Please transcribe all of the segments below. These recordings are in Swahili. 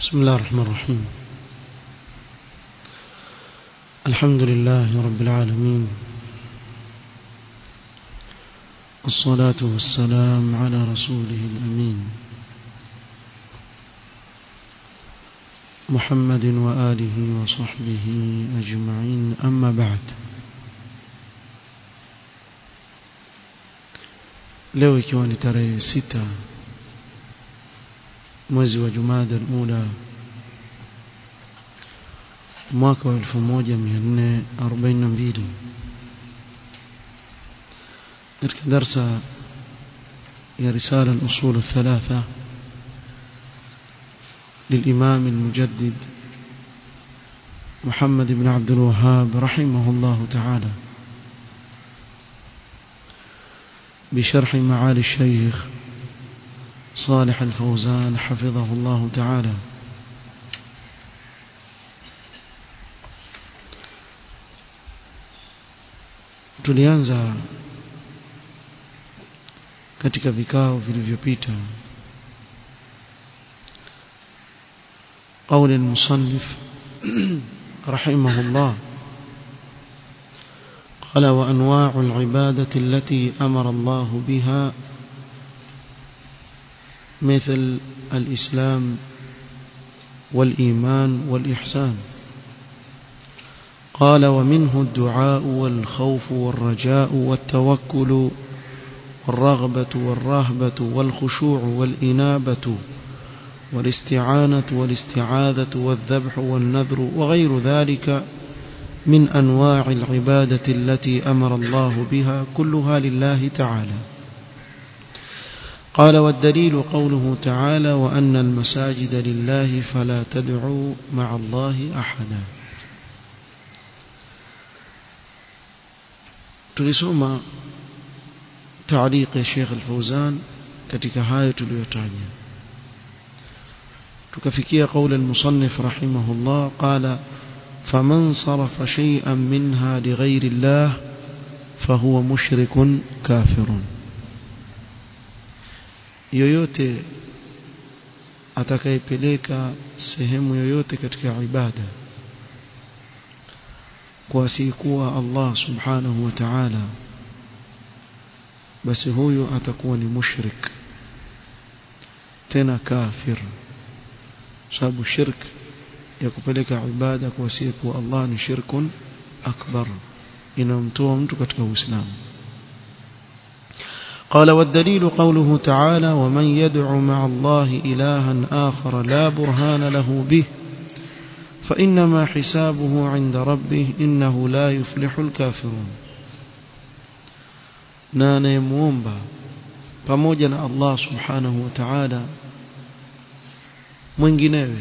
بسم الله الرحمن الرحيم الحمد لله رب العالمين الصلاة والسلام على رسوله الأمين محمد وآله وصحبه أجمعين أما بعد leo ikiwa ni tarehe sita mwezi wa Jumada al-Ula mwaka wa 1442 katika darsa ya risala al-usul الثلاثه للإمام المجدد محمد بن عبد الوهاب رحمه الله تعالى بشرح معالي الشيخ صالح الفوزان حفظه الله تعالى tulianza katika vikao vilivyopita قول المصنف رحمه الله قال وأنواع العبادة التي أمر الله بها مثل الإسلام والإيمان والإحسان قال ومنه الدعاء والخوف والرجاء والتوكل والرغبة والرهبة والخشوع والإنابة والاستعانة والاستعاذة والذبح والنذر وغير ذلك من أنواع العبادة التي أمر الله بها كلها لله تعالى قال والدليل قوله تعالى وأن المساجد لله فلا تدعوا مع الله أحدا tulisoma تعليق الشيخ الفوزان katika hayo tuliyotaja tukafikia قول المصنف رحمه الله قال فمن صرف شيئا منها لغير الله فهو مشرك كافر yoyote atakayepeleka sehemu yoyote katika ibada kwa asiyekuwa Allah subhanahu wa ta'ala basi huyo atakuwa ni mushrik tena kafir sababu shirk ya kupeleka ibada kwa asiyekuwa Allah ni shirkun akbar inamtoa mtu katika uislamu قال والدليل قوله تعالى ومن يدع مع الله إلها آخر لا برهان له به فإنما حسابه عند ربه إنه لا يفلح الكافرون نانا يمومبا pamoja na Allah subhanahu wa ta'ala mwinginewe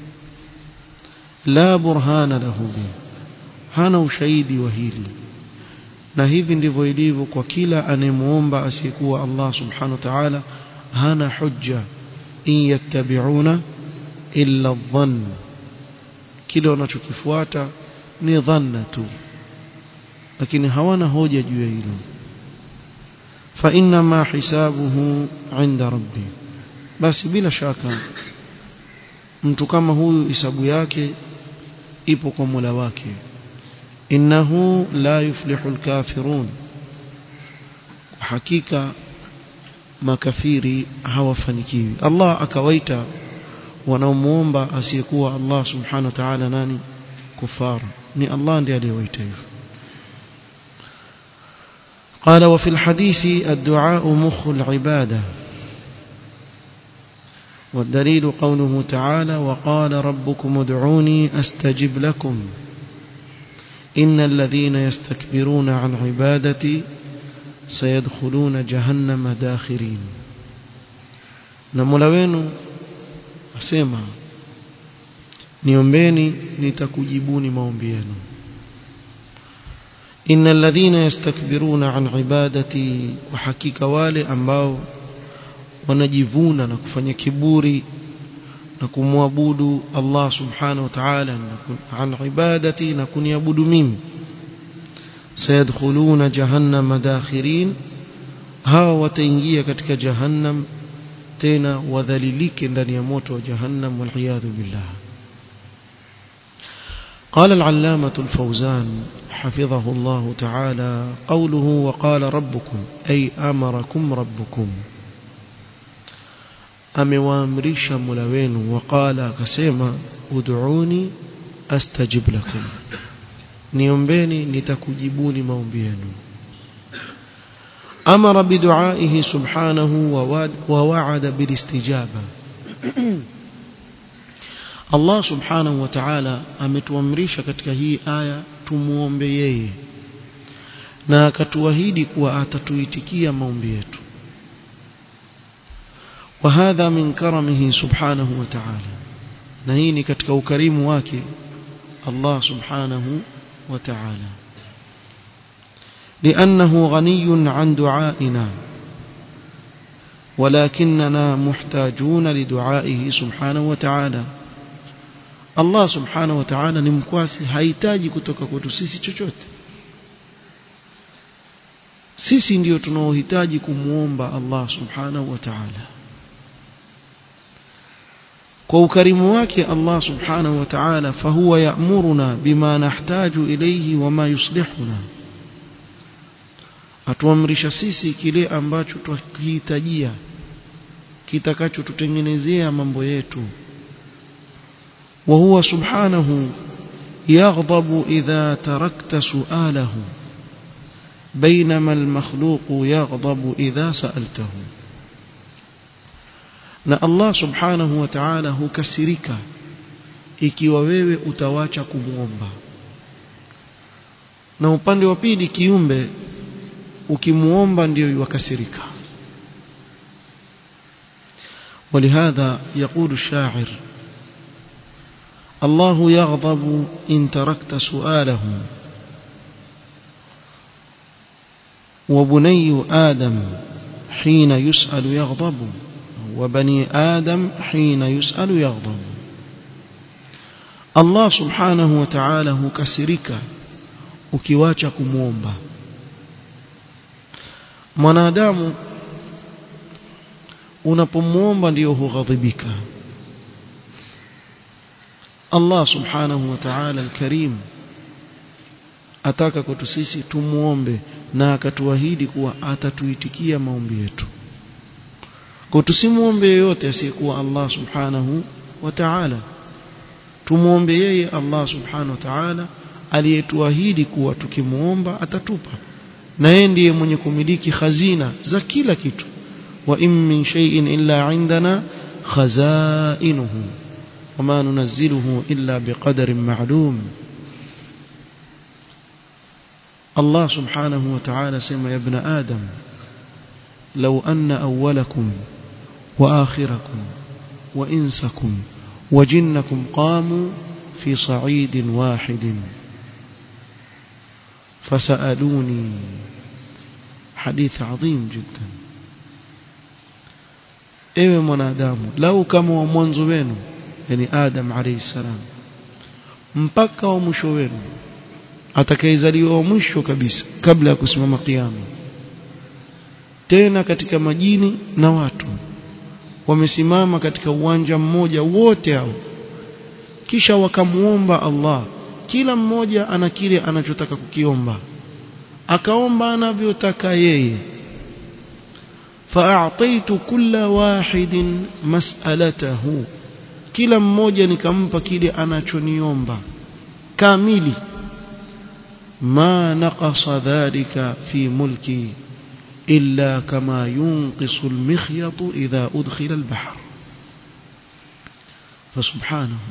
la burhana lahu bi hana ushahidi wa hili na hivi ndivyo ilivyo kwa kila anemuomba asiyekuwa Allah subhanahu wa ta'ala hana hujja in yattabi'una illa dhann kile wanachokifuata ni dhanna tu lakini hawana hoja juu ya hilo fa inna ma hisabuhu 'inda rabbi basi bila shaka mtu kama huyu hisabu yake ipo kwa Mola wake innahu la yuflihu alkafirun hakika makafiri hawafanikiwi Allah akawaita wanaomuomba asiyekuwa Allah subhanahu wa ta'ala nani kufar ni Allah ndiye aliyewaita hivyo قال وفي الحديث الدعاء مخ العباده والدليل قوله تعالى وقال ربكم ادعوني استجب لكم إن الذين يستكبرون عن عبادتي سيدخلون جهنم داخرين نمولا wenu asema niombeni nitakujibuni maombi yenu innal ladhina yastakbiruna an ibadati wa hakika wale ambao wanajivuna na kufanya kiburi na kumwabudu Allah subhanahu wa ta'ala an ibadati na kuniabudu mimi sayadkhuluna jahannama dakhirin hawa wataingia katika jahannam tena wadhalilike ndani ya moto wa jahannam waliyadhu billah قال العلامة الفوزان حفظه الله تعالى قوله وقال ربكم أي أمركم ربكم amewaamrisha Mola wenu waqala akasema ud'uni astajib lakum niombeni nitakujibuni maombi yenu amara biduaihi subhanahu wa wa'ada bilistijaba Allah subhanahu wa ta'ala ametuamrisha katika hii aya tumuombe yeye na akatuahidi kuwa atatuitikia maombi yetu وهذا من كرمه سبحانه وتعالى نهيني katika ukarimu wake Allah subhanahu wa ta'ala لأنه غني عن دعائنا ولكننا محتاجون لدعائه سبحانه وتعالى الله سبحانه وتعالى ni mkwasi hahitaji kutoka kwetu sisi chochote sisi ndio tunaohitaji kumuomba Allah subhanahu wa ta'ala kwa ukarimu wake Allah subhanahu wa ta'ala fahuwa ya'muruna bima nahtaju ilayhi wama yuslihuna atuamrisha sisi kile ambacho tukihitajia kitakachotutengenezea mambo yetu wa huwa subhanahu yaghdabu idha tarakta su'alahu بينما المخلوق يغضب إذا سألته na Allah subhanahu wa ta'ala hukasirika ikiwa wewe utawacha kumuomba na upande wa pili kiumbe ukimuomba ndio yuwakasirika ولهذا يقول الشاعر الله يغضب إن تركت سؤاله وبني آدم حين يسأل يغضب وبني آدم حين يسأل يغضب الله سبحانه وتعالى hukasirika ukiwacha kumuomba mwanadamu unapomuomba ndio hughadhibika Allah subhanahu wa ta'ala al-karim ataka kwetu sisi tumuombe na akatuahidi kuwa atatuitikia maombi yetu kwa tusimuombe yeyote asiyekuwa Allah subhanahu wa ta'ala tumuombe yeye Allah subhanahu wa ta'ala aliyetuahidi kuwa tukimuomba atatupa na yeye ndiye mwenye kumiliki khazina za kila kitu wa in min shay'in illa indana khazainuhu wama nunazziluhu illa biqadarin ma'lum Allah subhanahu wa ta'ala sema ya ibn adam law anna awwalakum wa akhirakum wa insakum wa jinnakum qamu fi sa'idin wahidin فسألوني حديث عظيم جدا ewe mwanadamu lau kama wa mwanzo wenu yani adam alayhi salam mpaka wa mwisho wenu atakayezaliwa wa mwisho kabisa kabla ya kusimama kiyama tena katika majini na watu wamesimama katika uwanja mmoja wote hao kisha wakamuomba Allah kila mmoja ana kile anachotaka kukiomba akaomba anavyotaka yeye fa'ataitu kulla wahidin mas'alatahu kila mmoja nikampa kile anachoniomba kamili ma naqasa dhalika fi mulki illa kama yunqisu al-mikhyatu idha udkhila al-bahr fasubhanahu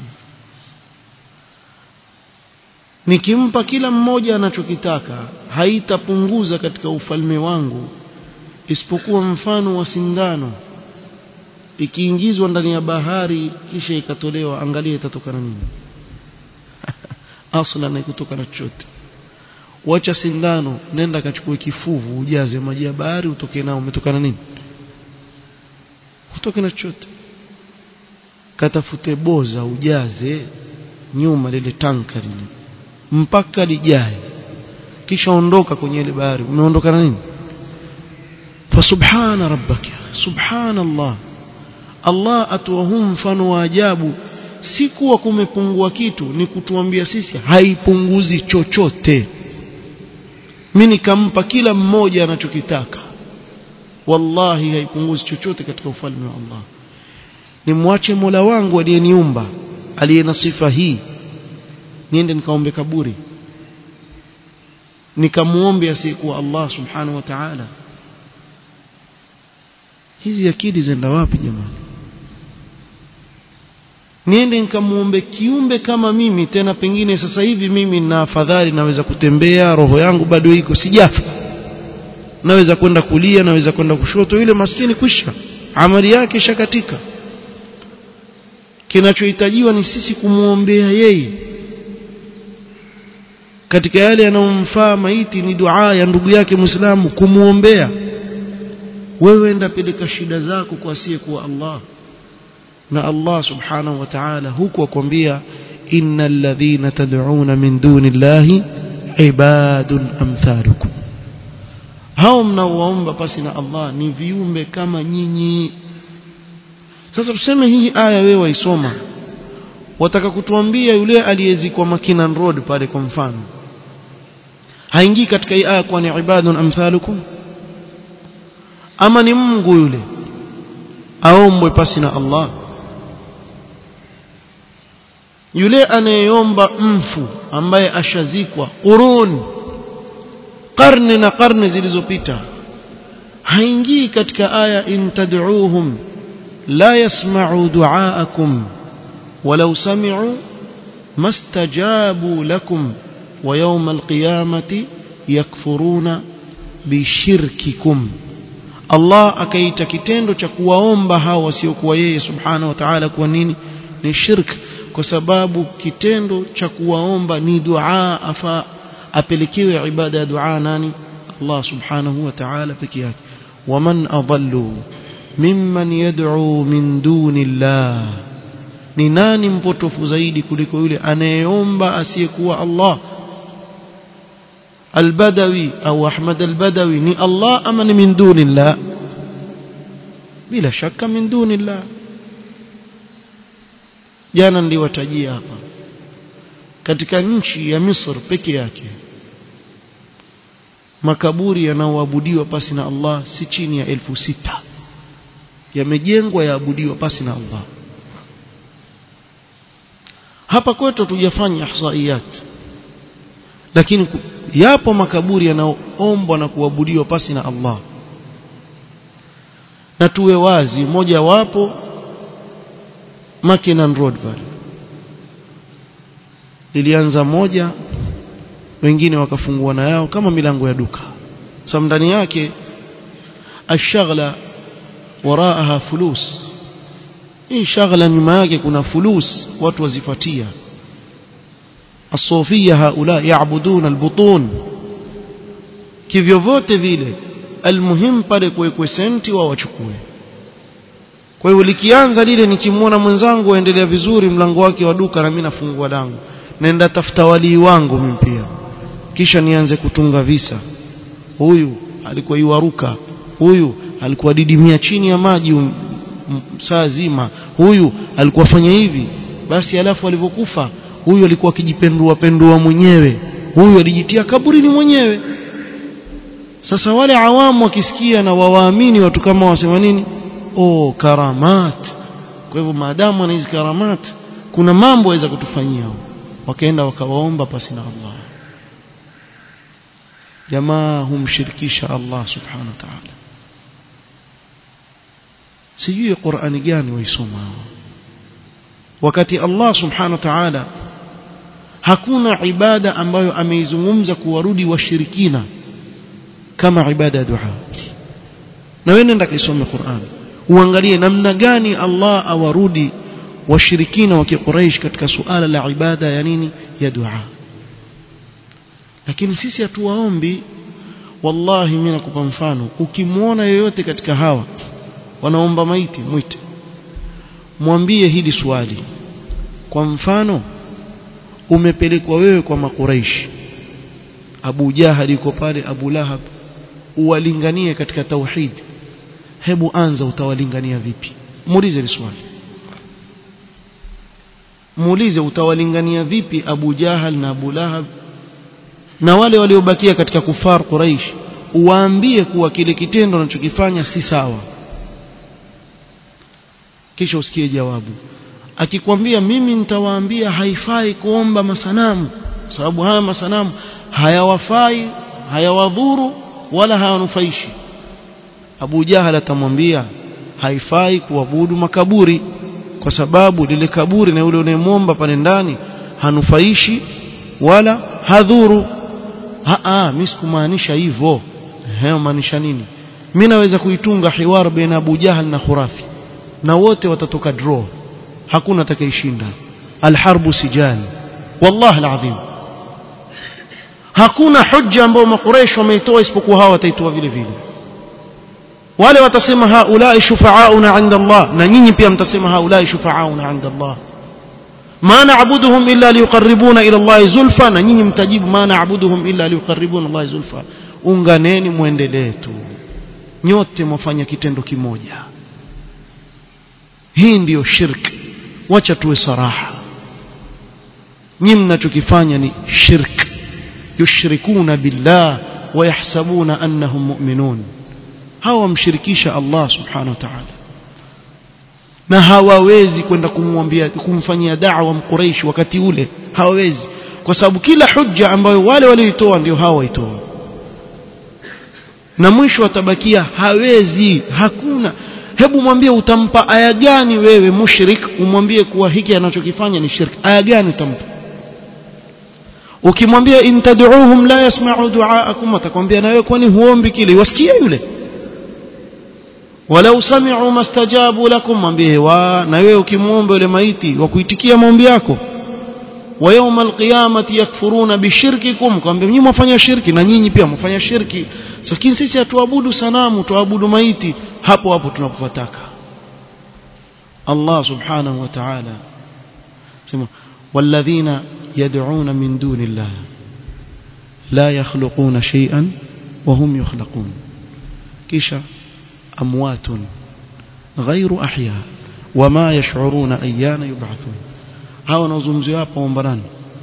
nikimpa kila mmoja anachokitaka haitapunguza katika ufalme wangu isipokuwa mfano wa sindano ikiingizwa ndani ya bahari kisha ikatolewa angalia itatokana nini asla na kutoka na chochote wacha sindano nenda kachukue kifuvu ujaze maji ya bahari utoke nao umetokana nini utoke na chochote katafute boza ujaze nyuma lile tanka lile mpaka lijae kisha ondoka kwenye ile bahari umeondoka na nini fasubhana rabbaka subhanallah Allah atoa huu mfano wa ajabu si kuwa kumepungua kitu ni kutuambia sisi haipunguzi chochote mimi nikampa kila mmoja anachokitaka wallahi haipunguzi chochote katika ufalme wa Allah nimwache Mola wangu aliyeniumba aliye na sifa hii niende nikaombe kaburi nikamuombe asiyekuwa Allah subhanahu wa ta'ala hizi akili zenda wapi jamani niende nikamuombe kiumbe kama mimi tena pengine sasa hivi mimi na afadhali naweza kutembea roho yangu bado iko sijafa naweza kwenda kulia naweza kwenda kushoto yule maskini kwisha amali yake shakatika kinachohitajiwa ni sisi kumuombea yeye katika yale yanayomfaa maiti ni dua ya ndugu yake Muislamu kumuombea wewe enda peleka shida zako kwa asiyekuwa Allah na Allah subhanahu wa ta'ala huku akwambia innal ladhina tad'una min dunillahi ibadun amthalukum hao mnaoomba pasi na Allah ni viumbe kama nyinyi sasa tuseme hii aya wewe waisoma wataka kutuambia yule aliyezikwa Makinan Road pale kwa mfano haingii katika hii aya kwa ni ibadun amthalukum ama ni Mungu yule aombwe pasi na Allah yule anayeomba mfu ambaye ashazikwa qurun karne na karne zilizopita haingii katika aya in tad'uuhum la yasma'u du'aakum walau sami'u mastajabu lakum wa yawm alqiyamati yakfuruna bishirkikum Allah akaita kitendo cha kuwaomba hao wasiokuwa yeye subhanahu wa ta'ala kwa nini ni shirk kwa sababu kitendo cha kuwaomba ni dua afa apelekewe ibada ya dua nani Allah subhanahu wa ta'ala peke yake waman adallu mimman yad'u min duni Allah ni nani mpotofu zaidi kuliko yule anayeomba asiyekuwa Allah albadawi au ahmad albadawi ni Allah ama ni min duni Allah bila shaka min duni Allah jana niliwatajia hapa katika nchi ya Misri peke yake makaburi yanaoabudiwa pasi na Allah si chini ya elfu sita yamejengwa yaabudiwa pasi na Allah hapa kwetu tujafanya ihsaiyat lakini yapo makaburi yanaoombwa na kuabudiwa pasi na Allah na tuwe wazi moja wapo Makinan Road pale ilianza moja wengine wakafungua na yao kama milango ya duka sababu ndani yake ashaghla waraaha fulus hii shaghla nyuma yake kuna fulus watu wazifuatia الصوفيه هؤلاء يعبدون البطون kivyovyote vile almuhim pale kuwekwe senti wao wachukue kwa hiyo likianza lile nikimwona mwenzangu aendelea vizuri mlango wake wa duka na mimi nafungua langu naenda tafuta walii wangu mimi pia kisha nianze kutunga visa huyu alikuwa iwaruka huyu alikuwa didimia chini ya maji um, um, saa zima huyu alikuwa fanya hivi basi alafu alivyokufa huyu alikuwa akijipendua pendua mwenyewe huyu alijitia kaburini mwenyewe sasa wale awamu wakisikia na wawaamini watu kama wasema nini oh karamat kwa hivyo maadamu ana hizi karamat kuna mambo waweza kutufanyia wakaenda wakawaomba pasi na Allah jamaa humshirikisha Allah subhanahu wa ta'ala sijui Qur'ani gani waisoma wakati Allah subhanahu wa ta'ala hakuna ibada ambayo ameizungumza kuwarudi washirikina kama ibada ya dua na wewe nenda kaisome Qur'an uangalie namna gani Allah awarudi washirikina wa Quraysh katika suala la ibada ya nini ya dua lakini sisi hatuwaombi wallahi mimi nakupa mfano ukimwona yoyote katika hawa wanaomba maiti mwite mwambie hili swali kwa mfano umepelekwa wewe kwa makuraishi Abu Jahal yuko pale Abu Lahab uwalinganie katika tauhid hebu anza utawalingania vipi muulize hili swali muulize utawalingania vipi Abu Jahal na Abu Lahab na wale waliobakia katika kufar Quraish uwaambie kuwa kile kitendo wanachokifanya si sawa kisha usikie jawabu akikwambia mimi nitawaambia haifai kuomba masanamu sababu haya masanamu hayawafai hayawadhuru wala hayanufaishi Abu Jahal atamwambia haifai kuabudu makaburi kwa sababu lile kaburi na yule unayemwomba pale ndani hanufaishi wala hadhuru a mimi sikumaanisha hivyo hayo maanisha nini mimi naweza kuitunga hiwar baina Abu Jahal na Khurafi na wote watatoka draw hakuna atakayeshinda alharbu sijal wallahi alazim hakuna hujja ambayo makureish wameitoa isipokuwa hawa wataitoa vile vile wale watasema haulai shufaauna inda Allah na nyinyi pia mtasema haulai shufaauna inda Allah ma na'buduhum illa liqarribuna ila Allah zulfa na nyinyi mtajibu ma na'buduhum illa liqarribuna Allah zulfa unganeni muendelee tu nyote mwafanya kitendo kimoja hii ndiyo shirki wacha tuwe saraha nyinyi mnachokifanya ni shirk yushrikuna billah wayahsabuna annahum mu'minun hawa wamshirikisha Allah subhanahu wa ta'ala na hawawezi kwenda kumwambia kumfanyia da'wa mquraish wakati ule hawawezi kwa sababu kila hujja ambayo wale walioitoa ndio hawa waitoa na mwisho atabakia hawezi hakuna hebu mwambie utampa aya gani wewe mushrik umwambie kuwa hiki anachokifanya ni shirk aya gani utampa ukimwambia in tad'uuhum la yasma'u du'aakum atakwambia na wewe kwani huombi kile wasikia yule walau sami'u mastajabu lakum mwambie wa na wewe ukimwomba yule maiti wa kuitikia maombi yako wa yawma alqiyamati yakfuruna bishirkikum kwambia nyinyi mwafanya shirki na nyinyi pia mwafanya shirki lakini sisi hatuabudu sanamu tuabudu maiti hapo hapo tunapofataka Allah subhanahu wa ta'ala sema walladhina yad'una min dunillah la yakhluquna shay'an wa hum yukhlaqun kisha amwatun ghayru ahya wama yash'uruna ayyana yub'athun hawa nazungumzia hapa ombarani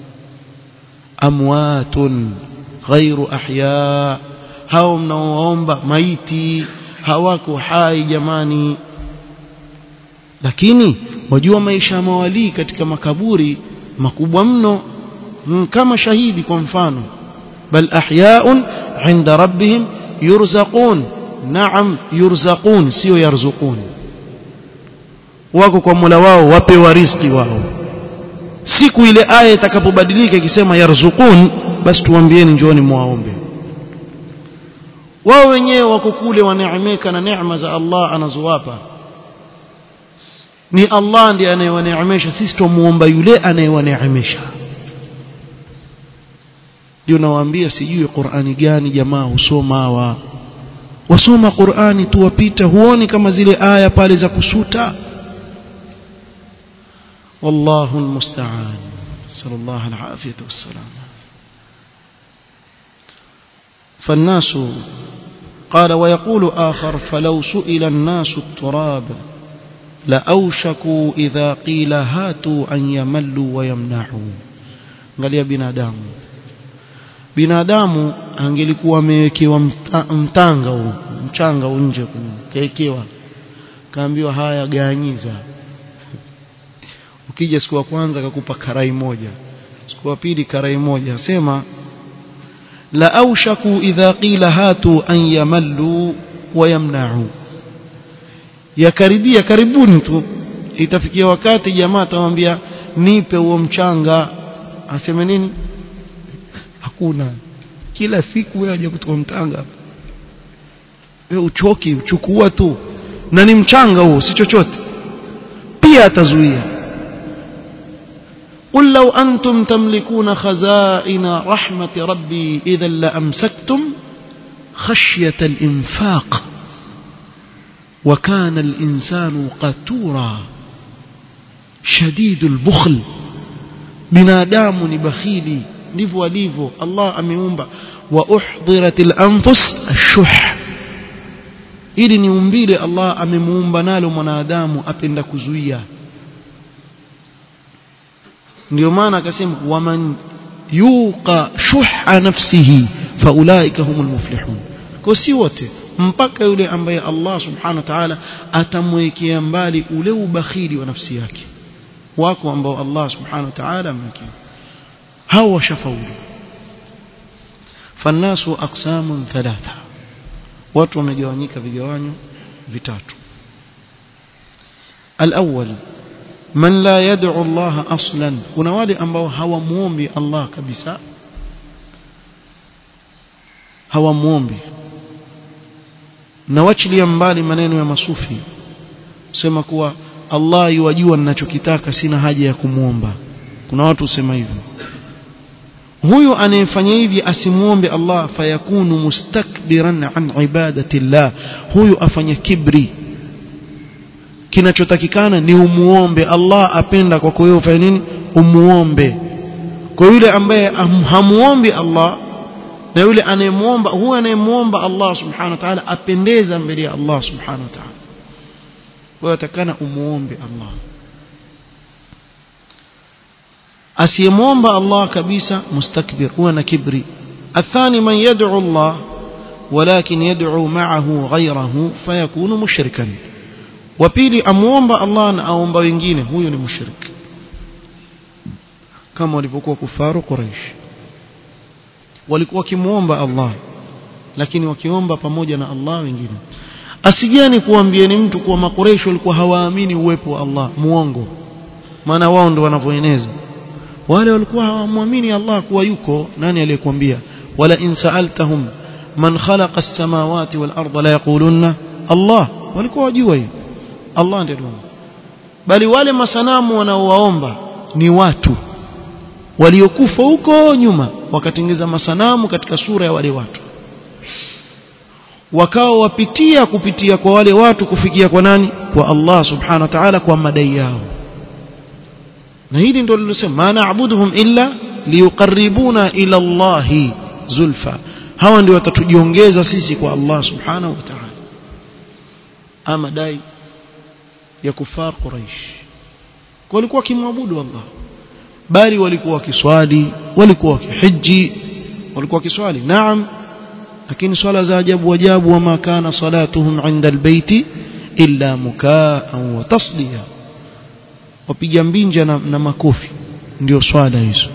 amwatun ghayru ahya hao mnaoomba maiti hawako hai jamani lakini wajua maisha ya mawalii katika makaburi makubwa mno kama shahidi kwa mfano bal ahyaun inda rabbihim yurzaqun naam yurzaqun sio yarzuqun wako kwa Mola wao wapewa riziki wao siku ile aya itakapobadilika ikisema yarzuqun basi tuambieni njooni muwaombe wao wenyewe wako kule waneemeka na neema za Allah anazowapa ni Allah ndiye anayewaneemesha sisi tumuomba yule anayewaneemesha ndio nawaambia sijui Qur'ani gani jamaa husoma hawa wasoma Qur'ani tu wapita huoni kama zile aya pale za kusuta wallahu almusta'an sallallahu alafiyatu wassalam فالناس قال ويقول آخر فلو سئل الناس التراب لأوشكوا إذا قيل هاتوا أن يملوا ويمنعوا angalia binadamu binadamu angelikuwa amewekewa mtanga huu mchanga huu nje kaekewa kaambiwa haya ganyiza ukija siku ya kwanza akakupa karai moja siku ya pili karai moja sema la aushaku idha qila hatu an yamallu wa yamna'u yakaribia karibuni tu itafikia wakati jamaa atamwambia nipe huo mchanga aseme nini hakuna kila siku wewe aje kutoka mtanga wewe uchoki uchukua tu na ni mchanga huo si chochote pia atazuia قل لو أنتم تملكون خزائن رحمة ربي إذا لأمسكتم خشية الإنفاق وكان الإنسان قتورا شديد البخل binadamu ni bakhili ndivyo alivyo Allah ameumba wa uhdhirat al-anfus ash-shuh ili ni umbile Allah amemuumba nalo mwanadamu apenda kuzuia ndio maana akasema waman yuqa shuha nafsihi faulaika humul muflihun kwa si wote mpaka yule ambaye Allah subhanahu wa ta'ala atamwekea mbali ule ubakhili wa nafsi yake wako ambao Allah subhanahu wa ta'ala amwekea hao washafaulu fannasu aqsamun thalatha watu wamegawanyika vigawanyo vitatu الأول من لا يدعو الله أصلا kuna wale ambao hawamuombi Allah kabisa hawamuombi na wachilia mbali maneno ya masufi sema kuwa Allah yuwajua ninachokitaka sina haja ya kumuomba kuna watu usema hivyo huyu anayefanya hivi asimuombe Allah fayakunu mustakbiran an ibadati Allah huyu afanya kibri kinachotakikana ni umuombe Allah apenda kwa kwa hiyo ufanye nini umuombe kwa yule ambaye hamuombi Allah na yule anayemuomba huyu anayemuomba Allah subhanahu wa ta'ala apendeza mbele ya Allah subhanahu wa ta'ala kwa hiyo atakana umuombe Allah asiyemwomba Allah kabisa mustakbir huwa na kibri athani man yad'u Allah ولكن يدعو معه غيره فيكون مشركا وبيلي amuomba Allah na aomba wengine huyo ni mushrik kama walivyokuwa kufaru Quraysh walikuwa wakimuomba Allah lakini wakiomba pamoja na Allah wengine asijani kuambieni mtu kuwa makureishi walikuwa hawaamini uwepo wa Allah muongo maana wao ndio wanavyoeneza wale walikuwa hawamwamini Allah kuwa yuko nani aliyekwambia wala in sa'altahum man khalaqa as-samawati wal arda la yaqulunna Allah walikuwa wajua hiyo Allah ndiye bali wale masanamu wanaowaomba ni watu waliokufa huko nyuma wakatengeza masanamu katika sura ya wale watu wakawa wapitia kupitia kwa wale watu kufikia kwa nani kwa Allah subhanahu wa ta'ala kwa madai yao na hili ndio lilosema ma na'buduhum illa liyuqarribuna ila Allah zulfa hawa ndio watatujiongeza sisi kwa Allah subhanahu wa ta'ala ama dai ya kufar quraish walikuwa kimwabudu Allah bali walikuwa wakiswali walikuwa wakihiji walikuwa wakiswali naam lakini swala za ajabu ajabu wama kana salatuhum inda albayti illa mukaan wa tasdiya wapiga mbinja na, na makofi ndio swala hizo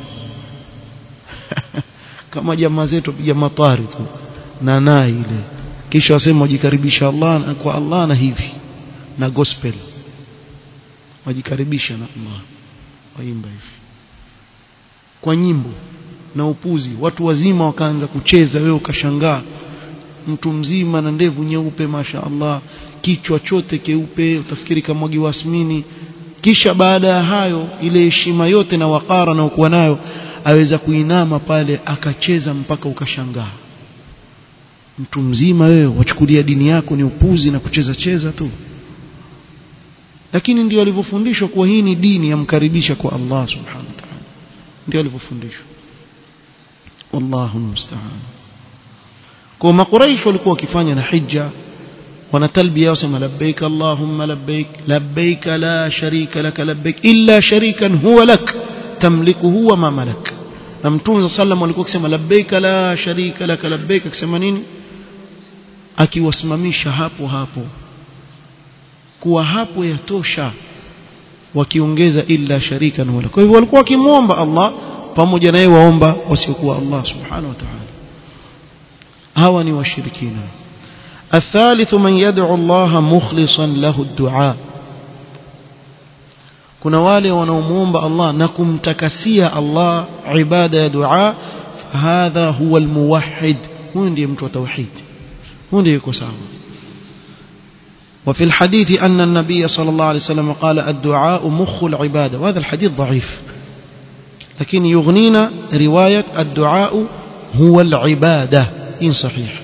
kama jamaa zetu piga matari tu na nai ile kisha wasema wajikaribisha Allah kwa Allah na hivi na gospel wajikaribisha na Allah waimba hivi kwa nyimbo na upuzi watu wazima wakaanza kucheza wewe ukashangaa mtu mzima na ndevu nyeupe masha Allah kichwa chote keupe utafikiri kama mwagi wasmini kisha baada ya hayo ile heshima yote na wakara na ukuwa nayo aweza kuinama pale akacheza mpaka ukashangaa mtu mzima wewe wachukulia dini yako ni upuzi na kucheza cheza tu lakini ndio alivyofundishwa kuwa hii ni dini yamkaribisha kwa Allah subhanahu wa ta'ala ndio alivyofundishwa wallahu musta'an kwa makuraish walikuwa wakifanya na hija wana talbiya wasema labbaik allahumma labbaik labbaik la sharika lak labbaik illa sharikan huwa lak tamlikuhu wa ma malak na mtume sallam alikuwa akisema labbaik la sharika lak labbaik akisema nini akiwasimamisha hapo hapo kuwa hapo yatosha wakiongeza illa sharikan huwa lak kwa hivyo walikuwa wakimwomba Allah pamoja naye waomba wasiokuwa Allah subhanahu wa ta'ala hawa ni washirikina الثالث من يدعو الله مخلصا له الدعاء kuna wale wanaomuomba Allah na kumtakasia Allah ibada ya dua hadha huwa almuwahhid huyo ndiye mtu wa tauhid huyo ndiye yuko sawa وفي الحديث أن النبي صلى الله عليه وسلم قال الدعاء مخ العبادة وهذا الحديث ضعيف لكن يغنينا رواية الدعاء هو العبادة إن صحيح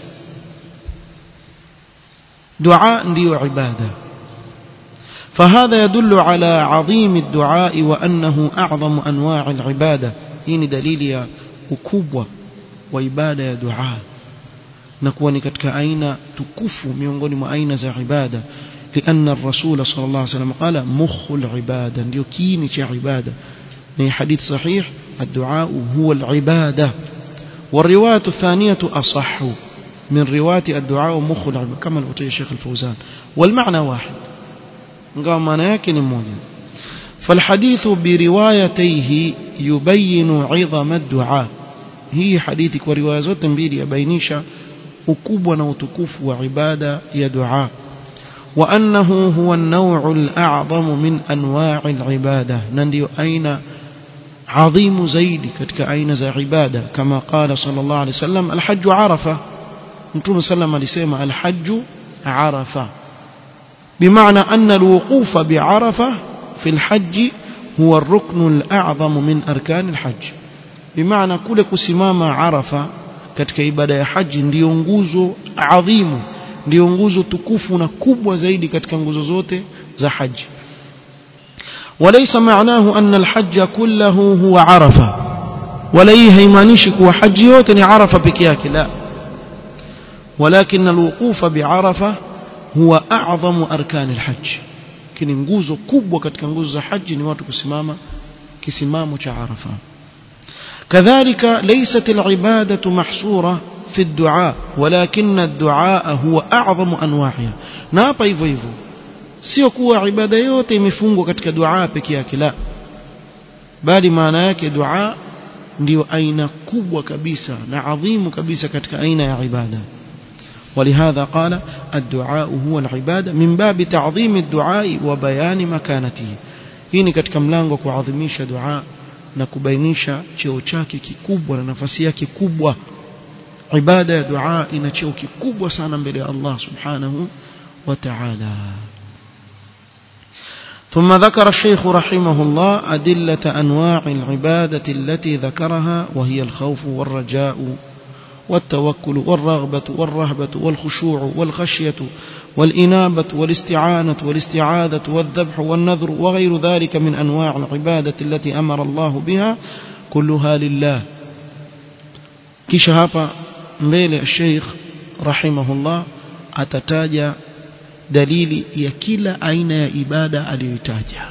دعاء ndio عبادة فهذا يدل على عظيم الدعاء وأنه أعظم أنواع العبادة هنا دليل يا ukubwa wa ibada ya dua na kuwa ni katika aina tukufu miongoni mwa aina za ibada لأن الرسول صلى الله عليه وسلم قال مخ العبادة ndio kiini cha ibada ni حديث صحيح الدعاء هو العبادة والرواية الثانية أصح من رواية الدعاء مخ العبادة كما الأتي الشيخ الفوزان والمعنى واحد قال معنى يكن موجود فالحديث بروايتيه يبين عظم الدعاء هي حديثك ورواية zote mbili yabainisha ukubwa na utukufu wa ibada ya dua وأنه هو النوع الأعظم من أنواع العبادة نندي أين عظيم زيد كتك أين ذا عبادة كما قال صلى الله عليه وسلم الحج عرفة نتوم سلم لسيما الحج عرفة بمعنى أن الوقوف بعرفة في الحج هو الركن الأعظم من أركان الحج بمعنى كل كسمام عرفة katika ibada ya haji ndiyo nguzo adhimu ndiyo nguzo tukufu na kubwa zaidi katika nguzo zote za haji وليس معناه أن الحج كله هو عرفة ولا يهيمانيش كوا حج yote ni عرفة peke yake لا ولكن الوقوف بعرفة هو أعظم أركان الحج kini nguzo kubwa katika nguzo za haji ni watu kusimama kisimamo cha Arafa كذلك ليست العبادة محصورة في الدعاء ولكن الدعاء هو أعظم أنواعها نابا hivyo hivyo sio kuwa ibada yote imefungwa katika dua peke yake la bali maana yake dua ndio aina kubwa kabisa na adhimu kabisa katika aina ya ibada ولهذا قال الدعاء هو العبادة من باب تعظيم الدعاء وبيان مكانته hii ni katika mlango wa kuadhimisha dua na kubainisha cheo chake kikubwa na nafasi yake kubwa ibada ya dua ina cheo kikubwa sana mbele ya Allah subhanahu wa ta'ala ثم ذكر الشيخ رحمه الله أدلة أنواع العبادة التي ذكرها وهي الخوف والرجاء والتوكل والرغبة والرهبة والخشوع والخشية والإنابة والاستعانة والاستعاذة والذبح والنذر وغير ذلك من أنواع العبادة التي أمر الله بها كلها لله كشهاب مبيل الشيخ رحمه الله أتتاجى dalili ya kila aina ya ibada aliyoitaja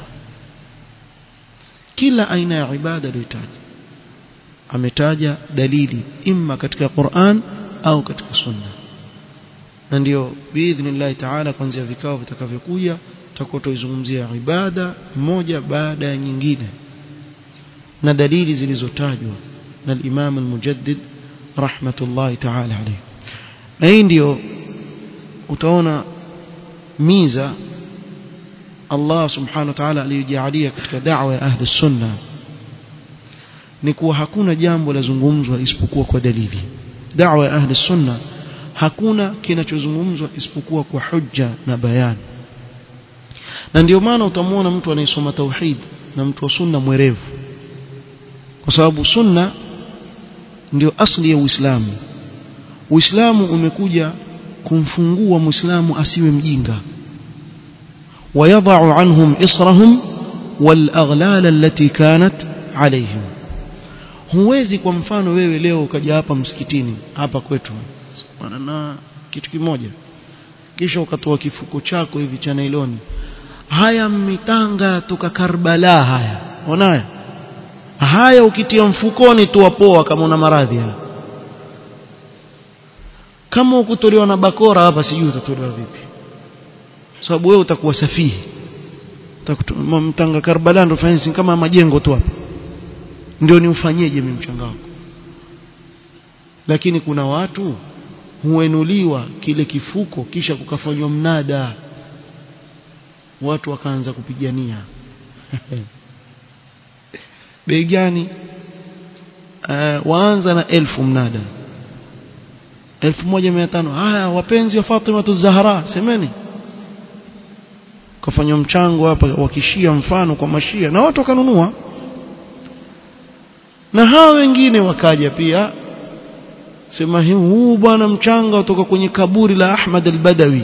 kila aina ya ibada aliyoitaja ametaja dalili imma katika Qur'an au katika Sunna na ndio biidhnillah taala kuanzia vikao vitakavyokuja tutakuwa tuizungumzia ibada moja baada ya nyingine na dalili zilizotajwa na al-Imam al-Mujaddid rahmatullahi taala alayhi na hii ndio utaona miza Allah subhanahu wa ta'ala aliyojalia katika da'wa ya ahli sunna ni kuwa hakuna jambo lazungumzwa isipokuwa kwa dalili da'wa ya ahli sunna hakuna kinachozungumzwa isipokuwa kwa hujja na bayani na ndio maana utamwona mtu anayesoma tauhid na mtu wa sunna mwerevu kwa sababu sunna ndio asli ya Uislamu Uislamu umekuja kumfungua muislamu asiwe mjinga ويضع عنهم إصرهم والأغلال التي كانت عليهم huwezi kwa mfano wewe leo ukaja hapa msikitini hapa kwetu na kitu kimoja kisha ukatoa kifuko chako hivi cha nailoni haya mitanga toka Karbala haya unayo haya ukitia mfukoni tu wapoa kama una maradhi haya kama ukutolewa na bakora hapa sijui utatolewa vipi sababu wewe utakuwa safihi mtanga Karbala ndo fanisi kama majengo tu hapa ndio ni ufanyeje mimi mchanga wako lakini kuna watu huenuliwa kile kifuko kisha kukafanywa mnada watu wakaanza kupigania bei gani uh, waanza na elfu mnada elfu moja mia tano haya wapenzi wa Fatima Zahra semeni kafanywa mchango hapa wakishia mfano kwa mashia na watu wakanunua na hao wengine wakaja pia sema huu bwana mchanga kutoka kwenye kaburi la Ahmad al-Badawi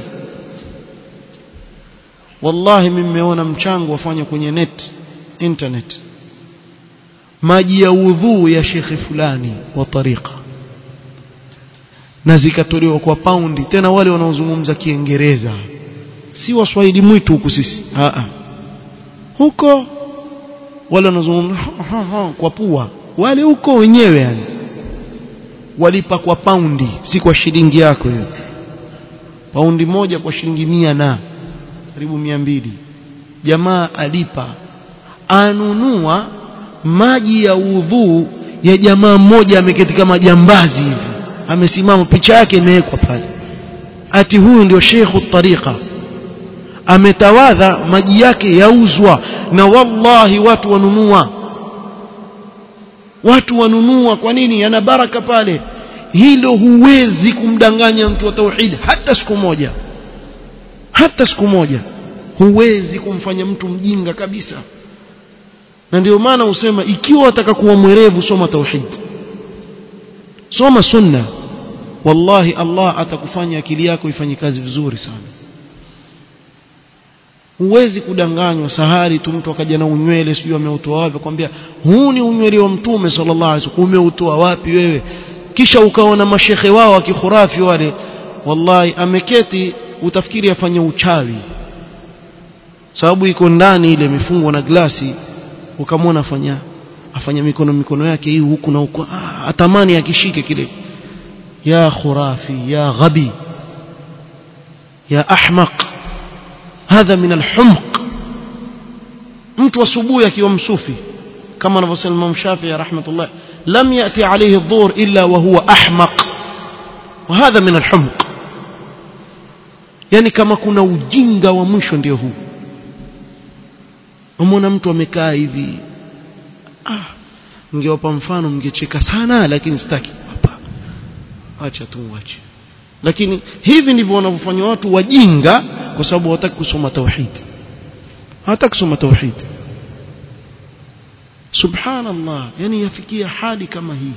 wallahi mimi nimeona mchango wafanya kwenye net internet maji ya udhuu ya shekhe fulani wa tariqa na zikatolewa kwa paundi tena wale wanaozungumza kiingereza si waswahili mwitu huku sisi Aa. huko wale wanaozungumza kwa pua wale huko wenyewe yani walipa kwa paundi si kwa shilingi yako hiyo paundi moja kwa shilingi mia na karibu mia mbili jamaa alipa anunua maji ya udhuu ya jamaa mmoja ameketi kama jambazi hivi amesimama picha yake imewekwa pale ati huyu ndio shekhu tariqa ametawadha maji yake yauzwa na wallahi watu wanunua watu wanunua kwa nini yana baraka pale hilo huwezi kumdanganya mtu wa tauhid hata siku moja hata siku moja huwezi kumfanya mtu mjinga kabisa na ndio maana usema ikiwa wataka kuwa mwerevu soma tauhid soma sunna wallahi Allah atakufanya akili yako ifanye kazi vizuri sana huwezi kudanganywa sahari tu mtu akaja na unywele sijui ameutoa wapi kwambia huu ni unywele wa mtume sallallahu alaihi wasallam umeutoa wapi wewe kisha ukaona mashekhe wao wa kikhurafi wale wallahi ameketi utafikiri afanye uchawi sababu iko ndani ile imefungwa na glasi ukamwona afanya afanya mikono mikono yake hii huku na huku ah, atamani akishike kile ya khurafi ya ghabi ya ahmaq hadha min alhumq mtu asubuhi akiwa msufi kama anavyosema Imam Shafi'i rahmatullah lam yati alayhi adh-dhuhr illa wa huwa ahmaq wa hadha min alhumq yani kama kuna ujinga wa mwisho ndio huu umeona mtu amekaa hivi ah mngewapa mfano mngecheka sana lakini sitaki hapa acha tu acha lakini hivi ndivyo wanavyofanya watu wajinga kwa sababu hawataki kusoma tauhid hawataki kusoma tauhid subhanallah yani yafikia hali kama hii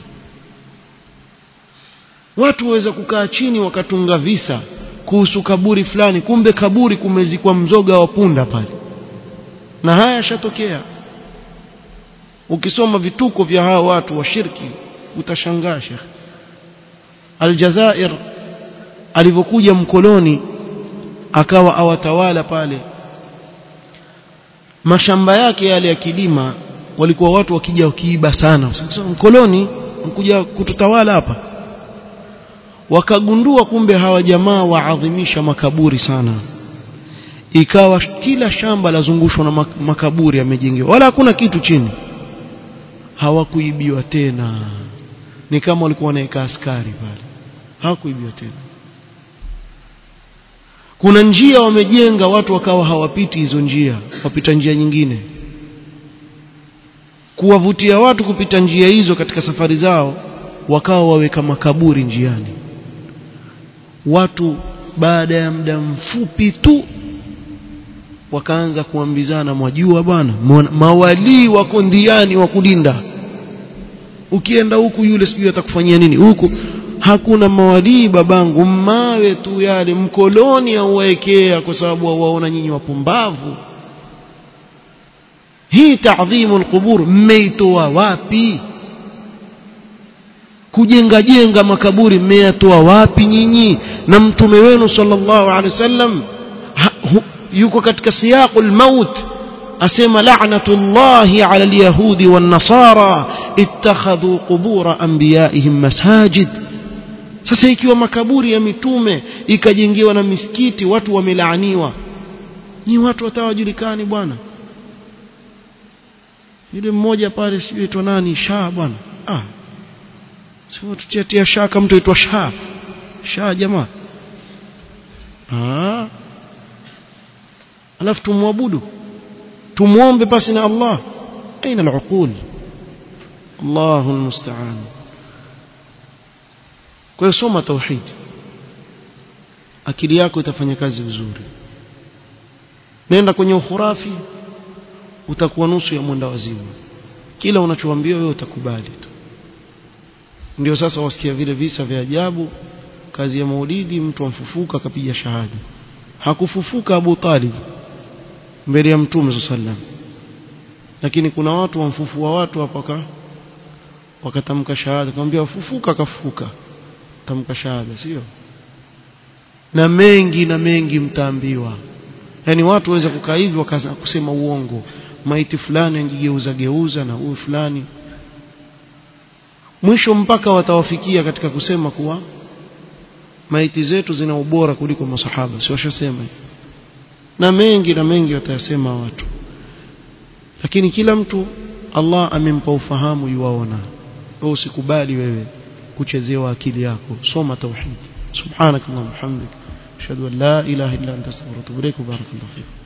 watu waweza kukaa chini wakatunga visa kuhusu kaburi fulani kumbe kaburi kumezikwa mzoga wa punda pale na haya yashatokea ukisoma vituko vya hawa watu wa shirki utashangaa Sheikh Aljazair alivyokuja mkoloni akawa awatawala pale mashamba yake yale ya kilima walikuwa watu wakija wakiiba sana mkoloni mkuja kututawala hapa wakagundua kumbe hawa jamaa waadhimisha makaburi sana ikawa kila shamba lazungushwa na makaburi yamejengewa wala hakuna kitu chini hawakuibiwa tena ni kama walikuwa wanaweka askari pale hawakuibiwa tena kuna njia wamejenga watu wakawa hawapiti hizo njia wapita njia nyingine kuwavutia watu kupita njia hizo katika safari zao wakawa waweka makaburi njiani watu baada ya muda mfupi tu wakaanza kuambizana mwajua bwana mawalii wako ndiani wa kulinda ukienda huku yule sijui atakufanyia nini huku hakuna mawalii babangu mawe tu yale mkoloni auwaekea kwa sababu waona nyinyi wapumbavu hii taadhimu alqubur mmeitoa wapi kujenga jenga makaburi mmeyatoa wapi nyinyi na mtume wenu sallallahu alaihi wasallam yuko katika siyaqul maut asema la'natullahi 'ala al-yahudi wan-nasara ittakhadhu qubur anbiya'ihim masajid sasa ikiwa makaburi ya mitume ikajengewa na misikiti watu wamelaaniwa ni watu watawajulikani bwana yule mmoja pale sijui aitwa nani shaa bwana ah sio tutiatia shaka mtu aitwa shaa shaa jamaa ah alafu tumwabudu tumuombe basi na Allah aina al-uqul Allahu almusta'an kwa hiyo soma tauhid akili yako itafanya kazi vizuri nenda kwenye ukhurafi utakuwa nusu ya mwenda wazimu kila unachoambiwa wewe utakubali tu ndio sasa wasikia vile visa vya ajabu kazi ya maulidi mtu amfufuka akapiga shahada hakufufuka Abu Talib mbele ya mtume sallam lakini kuna watu wamfufua watu hapa wakatamka shahada akamwambia fufuka akafufuka tamka shahada sio na mengi na mengi mtaambiwa yani watu waweza kukaa hivi wakaanza kusema uongo maiti fulani angigeuza geuza na huyu fulani mwisho mpaka watawafikia katika kusema kuwa maiti zetu zina ubora kuliko masahaba si washasema na mengi na mengi watayasema watu lakini kila mtu Allah amempa ufahamu yuwaona wewe usikubali wewe kuchezewa akili yako soma tauhid subhanakallahumma hamdik ashhadu an la ilaha illa anta astaghfiruka wa atubu ilaik barakallahu fik